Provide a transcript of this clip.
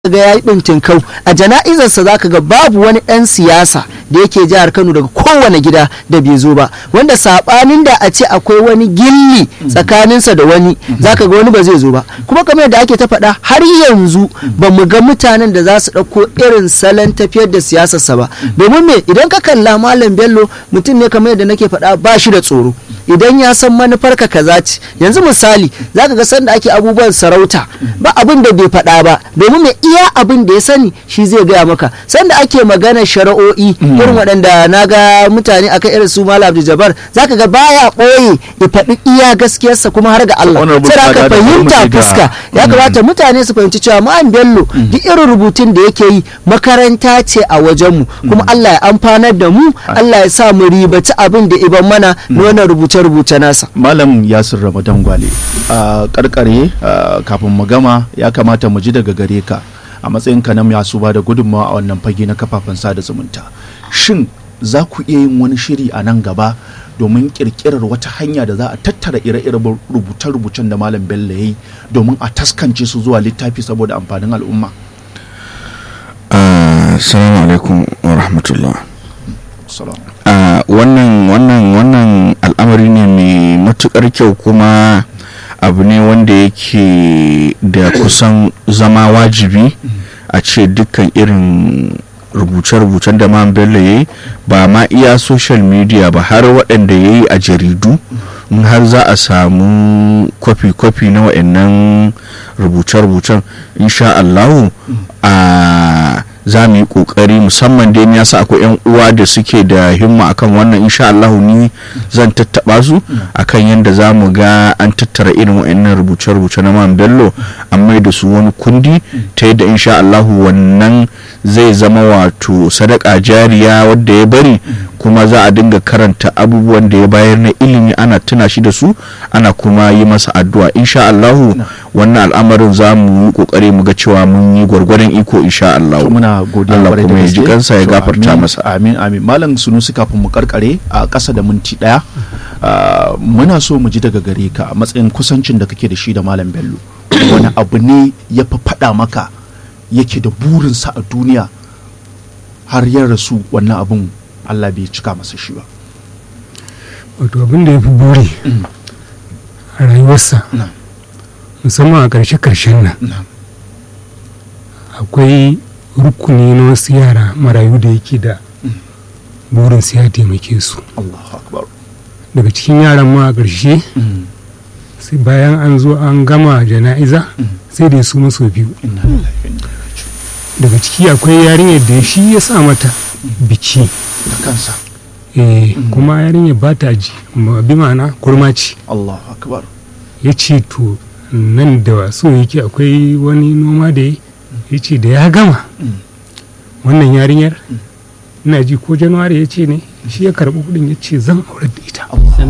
ga ya yi kau a jana'izarsa zaka ga babu wani ɗan siyasa da yake jihar kano daga kowane gida da bai zo ba wanda saɓanin da a ce akwai wani gilli tsakaninsa da wani zaka ga wani ba zai zo ba kuma kamar yadda ake ta faɗa har yanzu ba mu ga mutanen da za su ɗauko irin salon tafiyar da siyasarsa ba domin me idan ka kalla malam bello mutum ne kamar yadda nake faɗa ba shi da tsoro idan ya san manufar ka kaza ce yanzu misali zaka ga sanda ake abubuwan sarauta ba abin da bai faɗa ba domin me iya abin da ya sani shi zai gaya maka sanda ake magana shari'o'i irin waɗanda na ga mutane akan irin su malam abdul jabbar zaka ga baya ɓoye ya faɗi iya gaskiyarsa kuma har ga Allah sai ka fahimta fuska ya kamata mutane su fahimci cewa ma'an bello duk irin rubutun da yake yi makaranta ce a wajenmu kuma Allah ya amfanar da mu Allah ya sa mu ribaci abin da iban mana na wannan rubuce-rubuce nasa malam yasir ramadan gwale a karkare kafin mu gama ya kamata mu ji daga gare ka a matsayin ka na masu ba da gudunmawa a wannan fage na kafafen sada zumunta shin za ku iya yin wani shiri a nan gaba domin kirkirar wata hanya da za a tattara ire-iren rubuce-rubucen da malam bello ya yi domin a taskance su zuwa littafi saboda amfanin al'umma assalamu alaikum wa rahmatullah wannan wannan wannan al'amari ne mai matukar kyau kuma abu ne wanda yake da kusan zama wajibi a ce dukkan irin rubuce-rubucen da man bello ya yi ba ma iya social media ba har waɗanda ya yi a jaridu in har za a samu kwafi-kwafi na waɗannan rubuce-rubucen insha Allahu a za mu yi kokari musamman dai ya sa akwai yan uwa da suke da himma akan wannan insha Allah ni zan tattaba su akan yadda za mu ga an tattara irin wa'annan rubuce-rubuce na man bello an mai da su wani kundi ta yadda insha Allah wannan zai zama wato sadaka jariya wadda ya bari kuma za a dinga karanta abubuwan da ya bayar na ilimi ana tuna shi da su ana kuma yi masa addu'a insha Allah wannan al'amarin za mu yi kokari mu ga cewa mun yi gwargwadon iko insha Allah muna godiya Allah kwarai da kuma ya ji gaske. kansa ya To, gafarta amin, masa amin amin malam sunusi kafin mu karkare a ƙasa da minti ɗaya ah, muna so mu ji daga gare ka a matsayin kusancin da kake da shi da malam bello wani abu ne ya fi faɗa maka yake da burinsa a duniya har ya rasu wannan abun Allah bai cika masa shi ba wato abin da ya fi buri a rayuwarsa Na. musamman a ƙarshe-ƙarshen nan Na. akwai rukuni na wasu yara marayu da yake da burin su ya taimake su Allahu akbar daga cikin yaran ma a ƙarshe Mm. sai bayan an zo an gama jana'iza sai da su maso biyu Inna lillahi wa inna ilaihi raji'un. daga ciki akwai yarinyar da shi ya sa mata biki da kansa eh, kuma yarinyar ba ta ji ma- bi ma'ana kurma ce Allahu akbar ya ce to nan da wasu yake akwai wani noma da ya ya ce da ya gama wannan yarinyar ina ji ko januwari ya ce ne shi ya karɓi kuɗin ya ce zan aurar da ita Allah